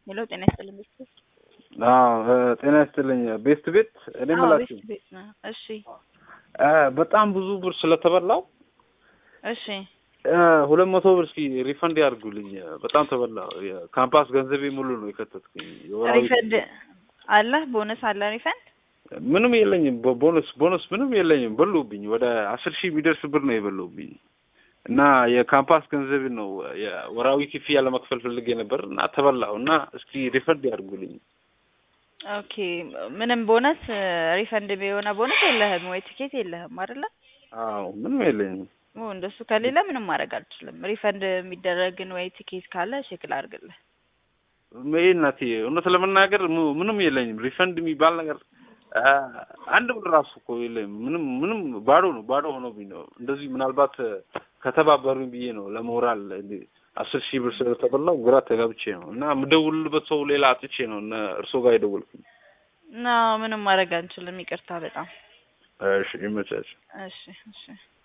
ሄሎ ጤና ይስጥልኝ ቤት ቤት አዎ ጤና ይስጥልኝ ቤስት ቤት እኔ አዎ የምላችሁ ቤት ቤት ነው። እሺ እ በጣም ብዙ ብር ስለተበላው እሺ እ ሁለት መቶ ብር እስኪ ሪፈንድ ያድርጉልኝ። በጣም ተበላው። የካምፓስ ገንዘቤ ሙሉ ነው የከተትኩኝ። የወራዊ ሪፈንድ አለ ቦነስ አለ ሪፈንድ ምንም የለኝም። ቦ- ቦነስ ቦነስ ምንም የለኝም። በሉብኝ። ወደ አስር ሺህ የሚደርስ ብር ነው የበሉብኝ እና የካምፓስ ገንዘብ ነው የወራዊ ክፍያ ለመክፈል ፈልጌ ነበር እና ተበላው እና እስኪ ሪፈንድ ያድርጉልኝ። ኦኬ ምንም ቦነስ ሪፈንድ የሆነ ቦነስ የለህም ወይ ቲኬት የለህም አይደለ? አዎ ምንም የለኝም። ኦ እንደሱ ከሌለ ምንም ማድረግ አልችልም። ሪፈንድ የሚደረግን ወይ ቲኬት ካለ ቼክ ላድርግልህ። ይሄ እናቴ እውነት ለመናገር ሙ- ምንም የለኝም። ሪፈንድ የሚባል ነገር አ፣ አንድ ብር ራሱ እኮ የለኝም። ምንም ምንም ባዶ ነው፣ ባዶ ሆኖብኝ ነው። እንደዚህ ምናልባት ከተባበሩኝ ብዬ ነው ለሞራል እንደ አስር ሺህ ብር ስለተበላው ግራ ተጋብቼ ነው እና የምደውልበት ሰው ሌላ አጥቼ ነው እነ እርሶ ጋር የደወልኩኝ። እና ምንም ማድረግ አንችልም። ይቅርታ በጣም እሺ ይመቻች። እሺ እሺ